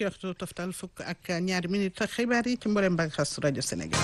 fukki waxtu toftal fukk ak ñaari minute xibaar yi ci mboolem bànqaas rajo Sénégal.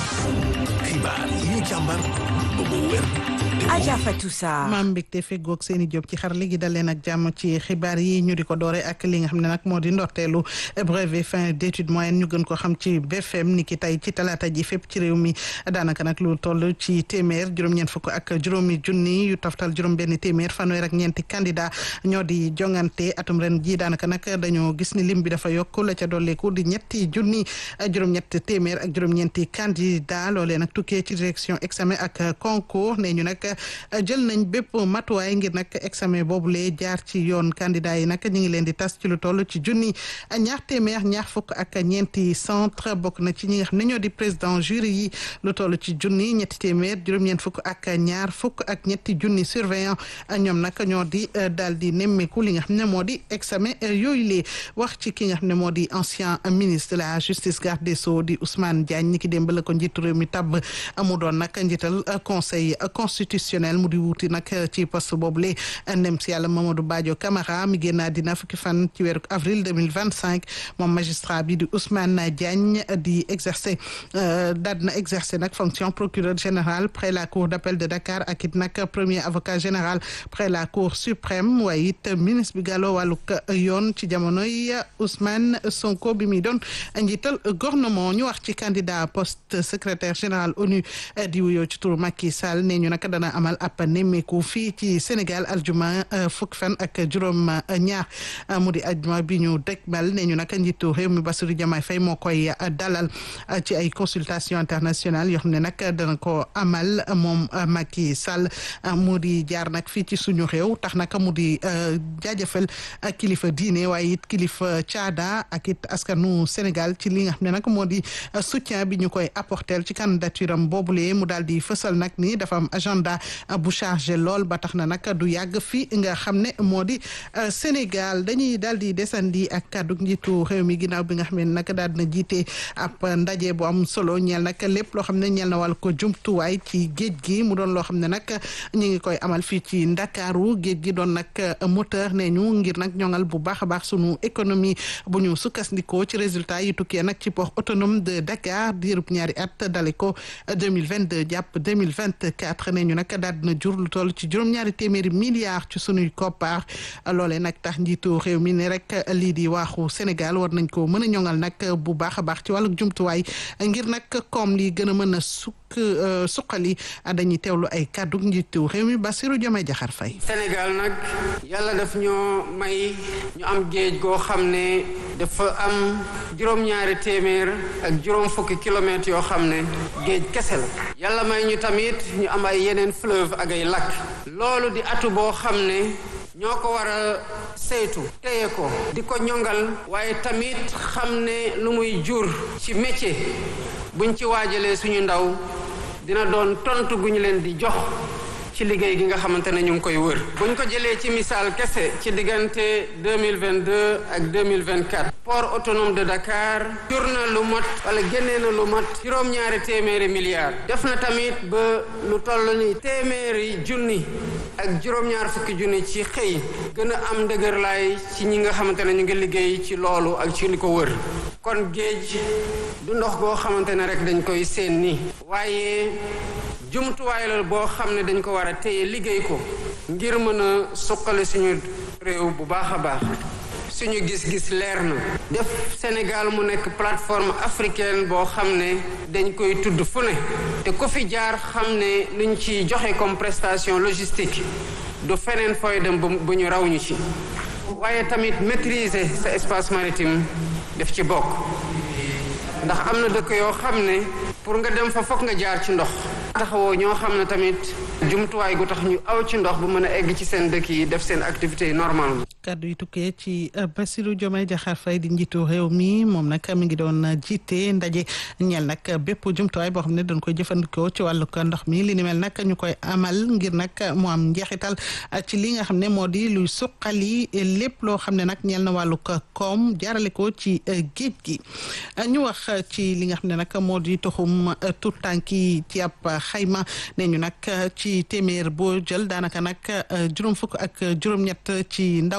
xibaar yi ñu càmbar ba mu wér. Adja Fatou Sarr. maam mbégte feggoog seen i jóg ci xar léegi dal leen ak jàmm ci xibaar yi ñu di ko doore ak li nga xam ne nag moo di ndorteelu brevet fin d'études moyennes ñu gën ko xam ci BFM ni ki tey ci talaata ji fépp ci réew mi daanaka nag lu toll ci téeméer juróom-ñeent fukk ak juróomi junni yu toftal juróom benn téeméer fanweer ak ñeenti candidat ñoo di jongante atum ren ji daanaka nag dañoo gis ni lim bi dafa yokk la ca dolleeku di ñetti junni juróom-ñett téeméer ak juróom-ñeenti candidat loolee nag tukkee ci direction examen ak concours ne ñu nag jël nañ bépp matuwaay ngir nag examen boobule jaar ci yoon candidat yi nag ñu ngi leen di tas ci lu toll ci junni ñaar téeméer ñaar fukk ak ñeenti centre bokk na ci ñi nga xam ne ñoo di président jury yi lu toll ci junni ñetti téeméer juróom-ñeent fukk ak ñaar fukk ak ñetti junni surveillant ñoom nag ñoo di daal di nemmeeku li nga xam ne moo di examen yooyu lee wax ci ki nga xam ne moo di ancien ministre de la justice garde des sceaux di Ousmane Diagne ñi ki démb la ko njiitu réew mi tabb mu doon nag njiital conseil constitutionnel mu di wuuti nag ci poste boobule ndem si yàlla Mamadou Badio Camara mi génn àddina fukki fan ci weeru avril 2025 moom magistrat bi di Ousmane Diagne di exercer daal na exercer nag fonction procureur général près la cour d'appel de Dakar ak it nag premier avocat général près la cour suprême waaye it ministre bi gàlloo wàllug yoon ci jamonoy Ousmane Sonko bi muy doon njiital gouvernement ñu wax ci candidat poste secrétaire général ONU di wuyoo ci turu Macky Sall ne ñu nag dana amal ab nemmeeku fii ci Sénégal aljuma fukki fan ak juróom ñaar mu di aljuma bi ñu dëgmal ne ñu nag njiitu réew mi Bassirou Diomaye Faye moo koy dalal ci ay consultation internationale yoo xam ne nag dana ko amal moom Macky Sall mu di jaar nag fii ci suñu réew tax nag mu di jaajëfal kilifa diine waaye it kilifa caada ak it askanu Sénégal ci li nga xam ne nag moo di soutien bi ñu koy apporter ci candidature am boobule mu daal di fësal nag ni dafa am agenda bu chargé lool ba tax na nag du yàgg fi nga xam ne moo di Sénégal dañuy daal di desandi ak kàddu njiitu réew mi ginnaaw bi nga xam ne nag daal dina jiite ab ndaje bu am solo ñeel nag lépp loo xam ne ñeel na wàll ko jumtuwaay ci géej gi mu doon loo xam ne nag ñu ngi koy amal fii ci Ndakaaru géej gi doon nag moteur ne ñu ngir nag ñoŋal bu baax a baax sunu économie bu ñu sukkandikoo ci résultat yi tukkee nag ci port autonome de Dakar diirub ñaari at dale ko 2022 jàpp 2024 ne ñu nag daal dina jur lu toll ci juróom-ñaari téeméeri milliards ci sunuy koppar loolee nag tax njiitu réew mi ne rek lii di waaxu Sénégal war nañ ko mën a ñoŋal nag bu baax a baax ci wàllu jumtuwaay ngir nag koom li gën a mën a sukk suqali dañuy teewlu ay kàddu njiitu réew mi Bassirou Diomaye Diakhar Faye Sénégal nag yàlla daf ñoo may ñu am géej goo xam ne dafa am juróom-ñaari téeméer ak juróom fukki kilomètres yoo xam ne géej kese la yàlla may ñu tamit ñu am ay yeneen fleuve ak ay lac loolu di atu boo xam ne ñoo ko war a saytu téye ko di ko ñongal waaye tamit xam ne lu muy jur ci métier buñ ci waajalee suñu ndaw dina doon tontu gu ñu leen di jox ci liggéey gi nga xamante ne ñu ngi koy wër buñ ko jëlee ci misaal kese ci diggante 2022 ak 2024 port autonome de Dakar jur na lu mat wala génnee na lu mat juróom-ñaari téeméeri milliards def na tamit ba lu toll ni téeméeri junni ak juróom-ñaar fukki junni ci xëy gën a am ndëgërlaay ci ñi nga xamante ne ñu ngi liggéey ci loolu ak ci li ko wër kon géej du ndox goo xamante ne rek dañ koy seen ni waaye jumtuwaay la boo xam ne dañ ko war a téye liggéey ko ngir mën a suqali suñu réew bu baax a baax suñu gis-gis leer na def Sénégal mu nekk plateforme africaine boo xam ne dañ koy tudd fu ne te ku fi jaar xam ne luñ ci joxe comme prestation logistique du feneen fooy dem bu ñu raw ñu ci waaye tamit maîtriser sa espace maritime def ci bokk ndax am na dëkk yoo xam ne pour nga dem fa fokk nga jaar ci ndox taxawoo ñoo xam ne tamit jumtuwaay gu tax ñu aw ci ndox bu mën a egg ci seen dëkk yi def seen activité yi normalement kàddu yi tukkee ci Bassirou Diomaye Diakhar Faye di njiitu réew mi moom nag mi ngi doon jiite ndaje ñeel nag bépp jumtuwaay boo xam ne dañ koy jëfandikoo ci wàllug ndox mi li ni mel nag ñu koy amal ngir nag mu am njeexital ci li nga xam ne moo di luy suqali lépp loo xam ne nag ñeel na wàllug koom jaarale ko ci géej gi ñu wax ci li nga xam ne nag moo di toxum tout tànk yi ci ab xayma ne ñu nag ci téeméer boo jël daanaka nag juróom fukk ak juróom-ñett ci ndaw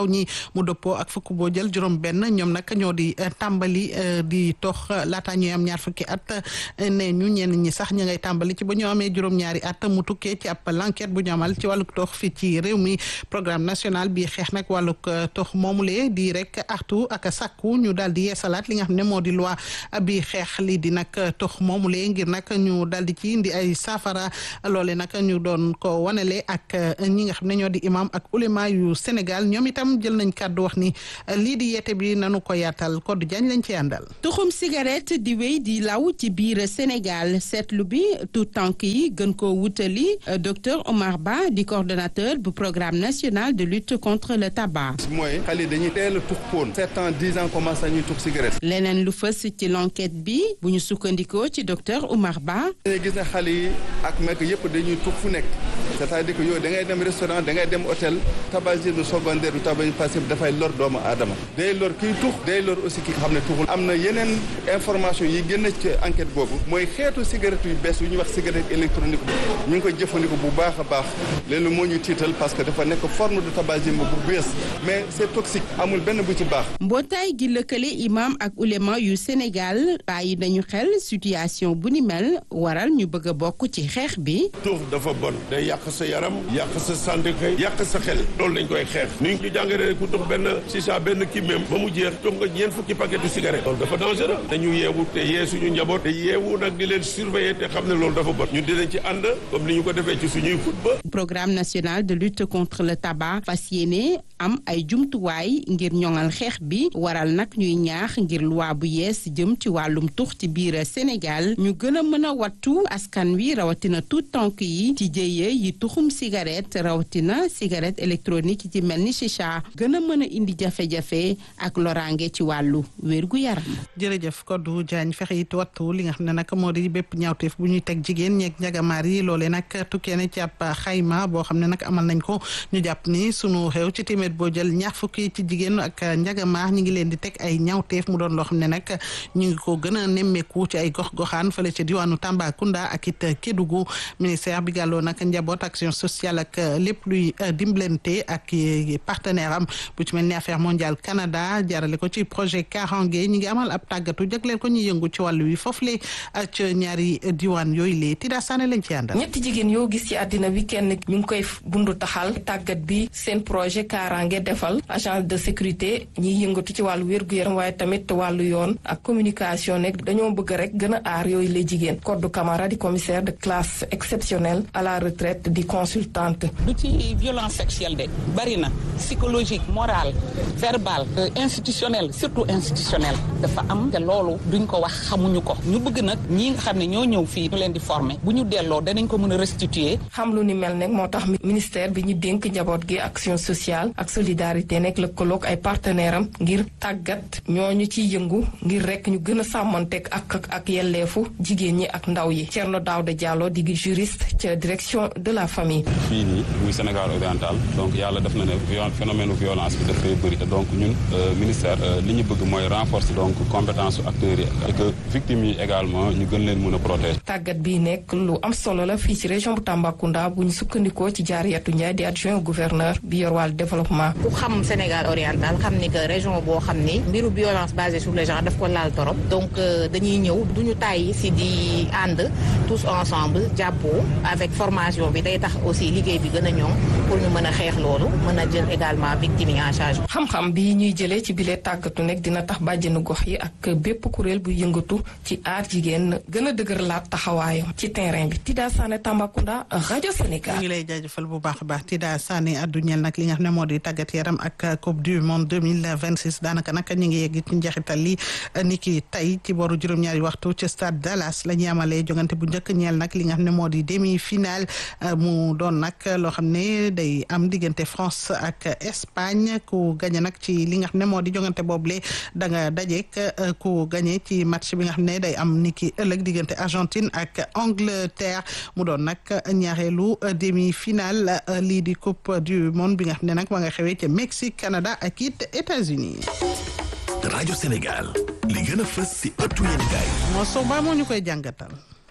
ñi mu dëppoo ak fukk boo jël juróom benn ñoom nag ñoo di tàmbali di tox laata ñuy am ñaar fukki at ne ñu ñenn ñi sax ña ngay tàmbali ci ba ñu amee juróom-ñaari at mu tukkee ci ab l'enquête bu ñu amal ci wàllug tox fii ci réew mi programme national bi xeex nag wàllug tox moomulee di rek artu ak sàkku ñu daal di yeesalaat li nga xam ne moo di loi bi xeex lii di nag tox moomulee ngir nag ñu daal di ci indi ay saafara loole nag ñu doon ko wanale ak ñi nga xam ne ñoo di imam ak ulema yu Sénégal ñoom itam jël nañ kàddu wax ni lii di yeete bi nanu ko yaatal Codé Diagne lañ ci àndal. tuxum cigarette di wéy di law ci biir Sénégal seetlu bi tout tànk yi gën koo wutali docteur Omar Ba di coordonnateur bu programme national de lutte contre le tabac. mooy xale dañuy teel a tux poon sept ans dix ans commencé nañuy tux cigarette. leneen lu fës ci l'enquête bi bu ñu sukkandikoo ci docteur Omar Ba. dañuy gis ne xale yi ak mekk yëpp dañuy tux fu nekk c'est-à-dire que yow da ngay dem restaurant da ngay dem hôtel tabagisme secondaire du tabac passif dafay lor doomu aadama day lor kiy tux day lor aussi ki nga xam ne tuxul am na yeneen information yi génn ci enquête boobu mooy xeetu cigarette yu bees yu ñuy wax cigarette électronique ñu ngi koy jëfandikoo bu baax a baax léegi moo ñu tiital parce que dafa nekk forme de tabagisme bu bees mais c'est toxique amul benn bu ci baax mbootaay gi lëkkale imam ak ulema yu Sénégal bàyyi nañu xel situation bu ni mel waral ñu bëgg a bokk ci xeex bi tux dafa bon day yàq sa yaram yàq sa santé kay yàq sa xel loolu lañ koy xeex ni ñu jàngale ku tux benn sisa benn kii même ba mu jeex tux nga ñeent fukki paquetu cigarette loolu dafa dangereux dañu yeewu te yee suñu njaboot te yeewu nag di leen surveiller te xam ne loolu dafa bon ñun dinañ ci ànd comme ni ñu ko defee ci suñuy football programme national de lutte contre le tabac fas yéene am ay jumtuwaay ngir ñoŋal xeex bi waral nag ñuy ñaax ngir loi bu yees jëm ci wàllum tux ci biir Sénégal ñu gën a mën a wattu askan wi rawatina tout tànk yi ci jëye yi tuxum cigarette rawatina cigarette électronique ci mel ni chicha gën a mën a indi jafe-jafe ak loraange ci wàllu wérgu yaram. jërëjëf Codé Diagne fexe it wattu li nga xam ne nag moo di bépp ñaawteef bu ñuy teg jigéen ñeeg njagamaar yi loolee nag tukkee na ci ab xayma boo xam ne nag amal nañ ko ñu jàpp ni sunu xew ci téeméer boo jël ñaar fukki ci jigéen ak njagamaar ñi ngi leen di teg ay ñaawteef mu doon loo xam ne nag ñu ngi ko gën a nemmeeku ci ay gox-goxaan fële ca diwaanu Tambacounda ak it Kédougou ministère bi gàlloo nag njaboot action sociale ak lépp luy dimbalante ak partenaire am bu ci mel ni affaire mondiale Canada jaarale ko ci projet Karange ñi ngi amal ab tàggatu jagleel ko ñu yëngu ci wàllu wi foofu le ci ñaari diwaan yooyu lee Tida Sané lañ ci àndal. ñetti jigéen yoo gis ci àddina bi kenn ñu ngi koy bundu taxal tàggat bi seen projet Karange defal agence de sécurité ñiy yëngatu ci wàllu wér-gu-yaram waaye tamit wàllu yoon ak communication nekk dañoo bëgg rek gën a aar yooyu la jigéen Codou Camara di commissaire de classe exceptionnelle à la retraite di consultante. du ci violence sexuelle de bari na psychologique morale verbale institutionnelle surtout institutionnelle dafa am te loolu duñ ko wax xamuñu ko ñu bëgg nag ñi nga xam ne ñoo ñëw fii ñu leen di former bu ñu delloo danañ ko mën a restituer. xam lu ni mel nag moo tax ministère bi ñu dénk njaboot gi action sociale ak solidarité nekk lëkkaloog ay partenaire am ngir tàggat ñooñu ciy yëngu ngir rek ñu gën a sàmmanteeg ak ak yelleefu jigéen ñi ak ndaw yi Thierno Daouda Diallo di juriste ca direction de la famille. fii nii muy Sénégal oriental donc yàlla def na ne phénomène violence bi dafay bëri donc ñun ministère li ñu bëgg mooy renforcer donc compétence acteurs yi et que victimes yi également ñu gën leen mën a protéger. tàggat bii nekk lu am solo la fii ci région bu Tambacounda bu ñu sukkandikoo ci Jaariyatu Ndiaye di adjoint au gouverneur bi yor wàllu développement. ku xam Sénégal oriental xam ni que région boo xam ni mbiru violence basée sur le genre daf ko laal torop donc dañuy ñëw duñu tàyyi si di ànd tous ensemble jàppoo avec formation bi day tax aussi liggéey bi gën a ñoŋ pour ñu mën a xeex loolu mën a jël également victime yi en charge. xam-xam bi ñuy jëlee ci bile tàggatu nekk dina tax bàjjenu gox yi ak bépp kuréel bu yëngatu ci aar jigéen gën a dëgëralaat taxawaayam ci terrain bi Tida Sané Tambacounda rajo Sénégal. ñu ngi lay jaajëfal bu baax a baax Tida Sané addu ñeel nag li nga xam ne moo di tàggat yaram ak coupe du monde deux mille vingt six daanaka nag ñu ngi yegg ci njeexital li ni ki tey ci booru juróom-ñaari waxtu ci stade Dallas la ñuy amalee jongante bu njëkk ñeel nag li nga xam ne moo di demi finale mu doon nag loo xam ne day am diggante France ak Espagne ku gagné nag ci li nga xam ne moo di jongante boobule da nga dajeek ku gagné ci match bi nga xam ne day am ni ki ëllëg diggante Argentine ak Angleterre mu doon nag ñaareelu demi finale lii di coupe du monde bi nga xam ne nag ma nga xewee ca Mexique Canada ak it États-Unis rajo Sénégal li gën a fës si ëttu yéenekaay moo sow baa moo ñu koy jàngatal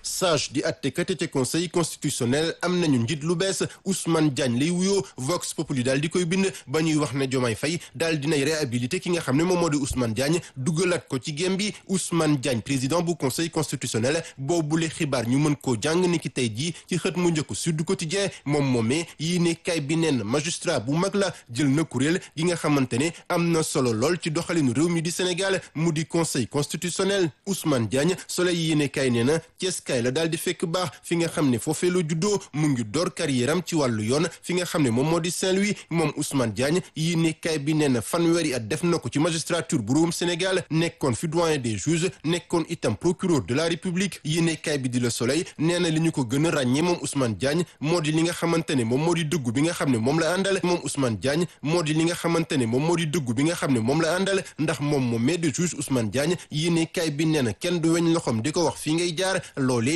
sage di attekat ca conseil constitutionnel am nañu njiit lu bees Ousmane Diagne lay wuyoo Vox Populi daal di koy bind ba ñuy wax ne Diomaye Faye daal dinay réhabilité ki nga xam ne moom moo di Ousmane Diagne dugalaat ko ci gém bi Ousmane Diagne président bu conseil constitutionnel boobule xibaar ñu mën koo jàng ni ki tey jii ci xët mu njëkk Sud Quotidien moom moomee yii ne kay bi nen magistrat bu mag la jël na kuréel gi nga xamante ne am na solo lool ci doxalinu réew mi di Sénégal mu di conseil constitutionnel Ousmane Diagne Soleil yéene kay nee na Cees kay la daal di fekk baax fi nga xam ne foofee la juddoo mu ngi door carrière am ci wàllu yoon fi nga xam ne moom moo di Saint-Louis moom Ousmane Diagne yéene kay bi nee na fanweeri at def na ko ci magistrature bu réewum Sénégal nekkoon fi doyen des juges nekkoon itam procureur de la République yéene kay bi di Le Soleil nee na li ñu ko gën a ràññee moom Ousmane Diagne moo di li nga xamante ne moom moo di dëggu bi nga xam ne moom la àndal moom Ousmane Diagne moo di li nga xamante ne moom moo di dëggu bi nga xam ne moom la àndal ndax moom moom mais de juge Ousmane Diagne yéene kay bi nee na kenn du weñ loxoom di ko wax fii ngay jaar loolee